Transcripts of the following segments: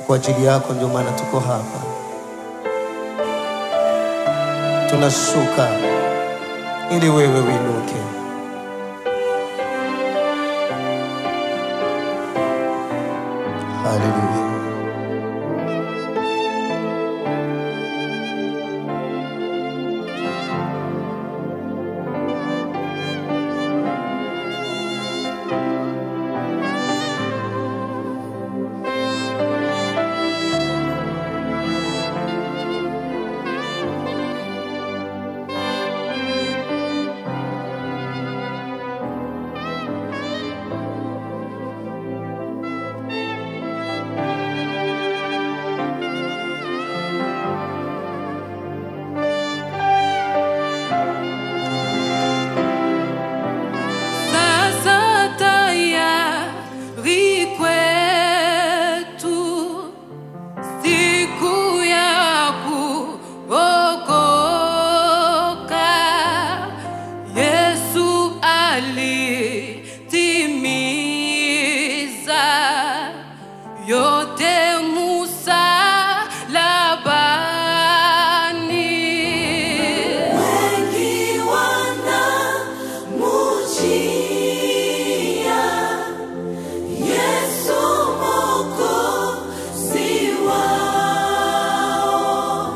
kwa ajili yako, ndio maana tuko hapa. Tunashuka ili wewe uinuke. Haleluya. Sasa tayari kwetu siku ya kuokoka. Yesu alitimiza yote msalabani. Wengi wanamujia Yesu Mwokozi wao,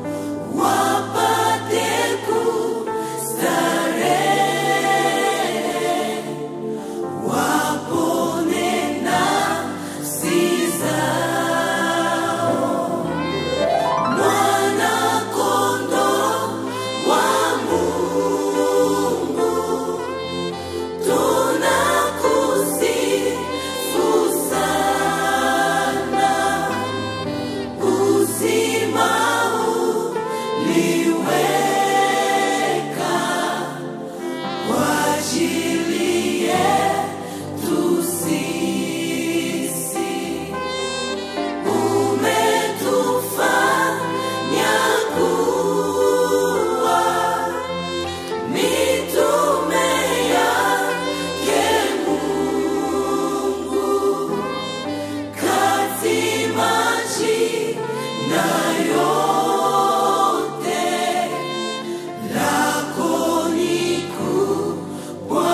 wapate kustarehe, wapone nafsi zao. Mwana-Kondoo wa Mungu, tunakusifu sana. Uzima uliweka kwa ajili yetu sisi. Umetufanya kuwa mitume yake Mungu, kati majina yote lako ni kubwa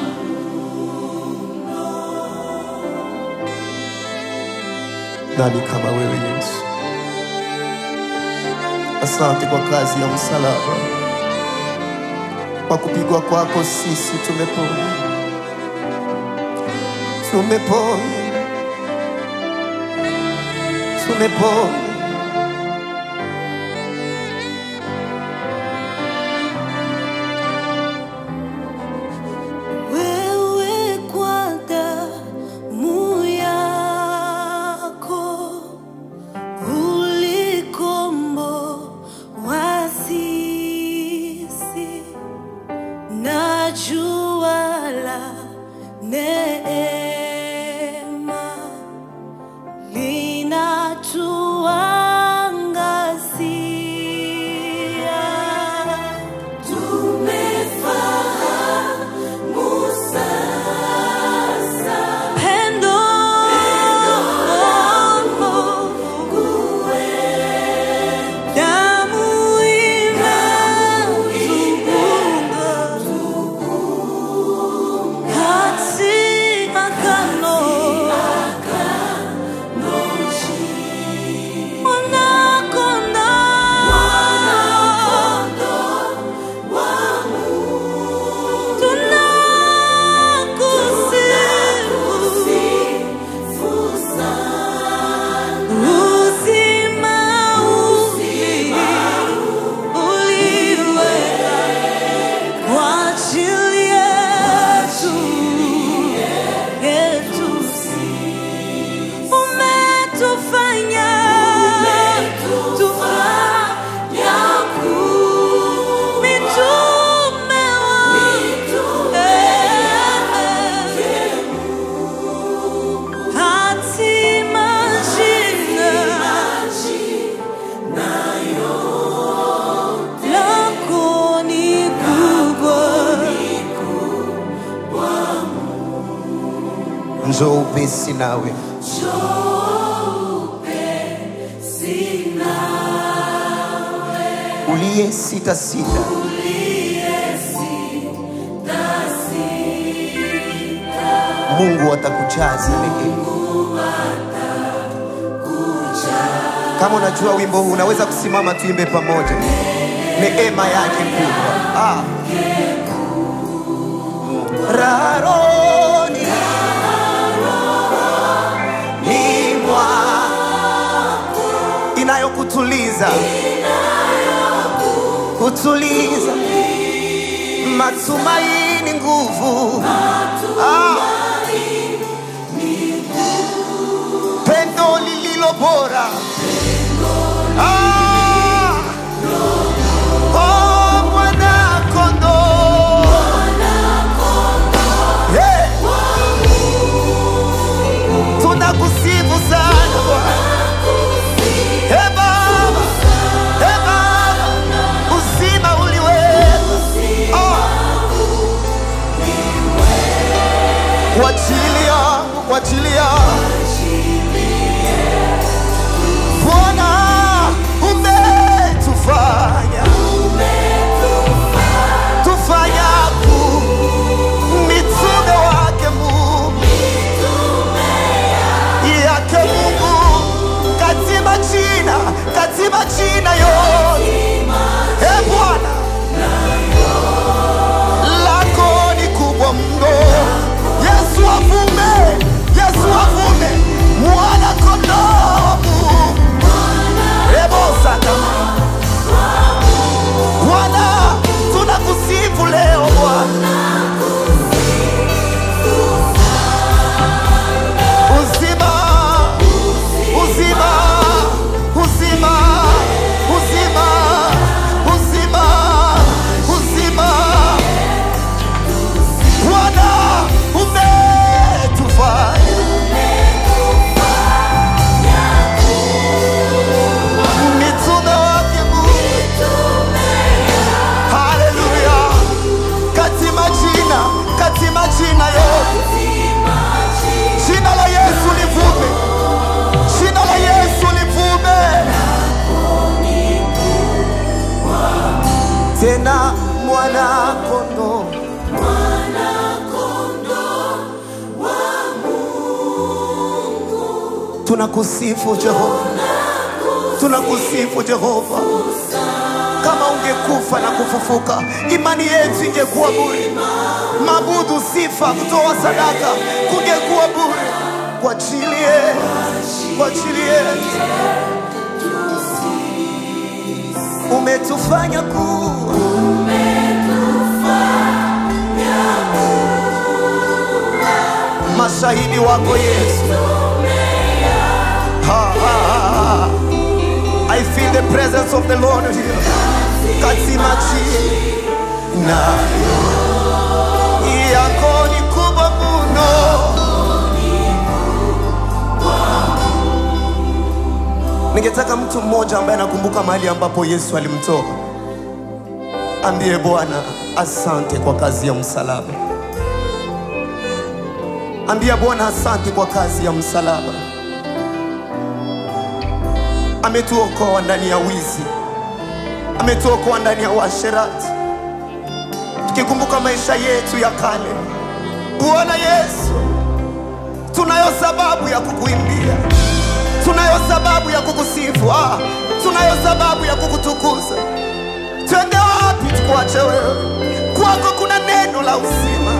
Nani kama wewe Yesu? Asante kwa kazi ya msalaba, kwa kupigwa kwako sisi tumepona, tumepona, tumepona. Wewe kwa damu yako ulikomboa sisi na jua la neema linatuangazia. Tumefahamu sasa pendo damu inatuunga kati agano Umetufanya tufanya mitume wake hati majina lako ni kubwa Njoo upesi nawe, Njoo uliye sita sita Mungu atakujaza neema. Kama unajua wimbo huu unaweza kusimama tuimbe pamoja. Neema yake kubwa. Ah. Raroni ni mwa inayokutuliza kutuliza matumaini nguvu ah. pendo lililo bora ah. oh, mwana kondoo Hey! tunakusifu sana Bwana. Hey, Baba, Hey, Baba, uzima uliweka oh. kwa ajili yangu, kwa ajili yangu Bwana umetufanya tufanya ku mitume wake Mungu yake Mungu katika jina katika jina yote e Bwana lako ni kubwa mno Yesu avume Yesu avume mwana kondoo wa Mungu Rebosa kama Bwana tunakusifu leo Bwana uzima uzima uzima uzima uzima uzima Bwana umetufanya mitume wake Mungu Haleluya katika jina katika jina yote Jina la Yesu livume, jina la Yesu livume. Tena mwana kondo, tunakusifu Jehova, tunakusifu Jehova. Kama ungekufa na kufufuka, imani yetu ingekuwa bure. Mabudu, sifa, kutoa sadaka kungekuwa bure kwa ajili yetu, kwa ajili yetu. Umetufanya kuwa mashahidi wako Yesu. Ha, ha, ha. I feel the presence of the Lord here. Katika jina yako ni kubwa mno. Ningetaka mtu mmoja ambaye anakumbuka mahali ambapo Yesu alimtoa ambie Bwana asante kwa kazi ya msalaba. Ambia Bwana asante kwa kazi ya msalaba. Ametuokoa ndani ya wizi, ametuokoa ndani ya uasherati. Tukikumbuka maisha yetu ya kale, Bwana Yesu, tunayo sababu ya kukuimbia, tunayo sababu ya kukusifu, ah, tunayo sababu ya kukutukuza. Twende wapi tukuache wewe? Kwako kuna neno la uzima.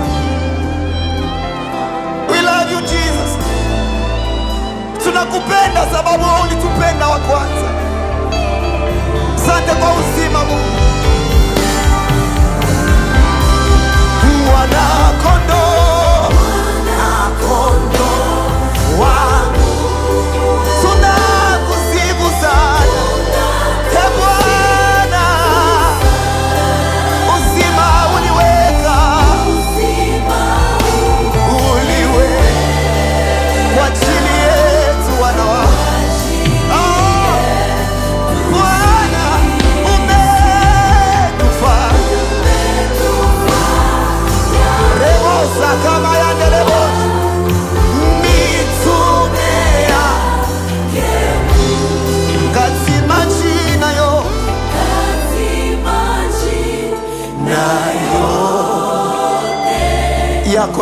We love you Jesus. Tunakupenda sababu wewe ulitupenda wa kwanza. Asante kwa uzima Mungu. Mwana kondoo, mwana kondoo wangu. Tunakusifu sana. Ee Bwana, uzima uliweka. Uliweka kwa ajili yetu wana wako. Ah, Bwana,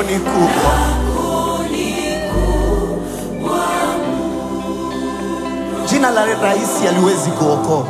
ni kubwa. Jina la rais haliwezi kuokoa,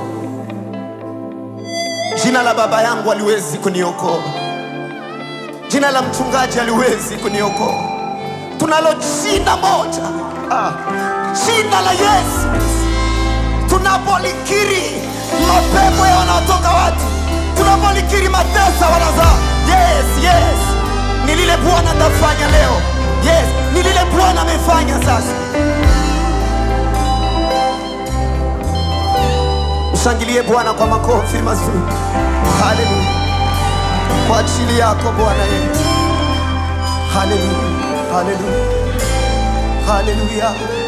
jina la baba yangu haliwezi kuniokoa, jina la mchungaji haliwezi kuniokoa. Tunalo jina moja, ah, jina la Yesu. Tunapolikiri mapepo ya wanaotoka watu, tunapolikiri matesa wanazaa. Yes, yes, ni lile Bwana atafanya leo. Yes, ni lile Bwana amefanya sasa. Mshangilie Bwana kwa makofi mazuri. Haleluya, kwa ajili yako Bwana Yesu. Haleluya, haleluya, haleluya.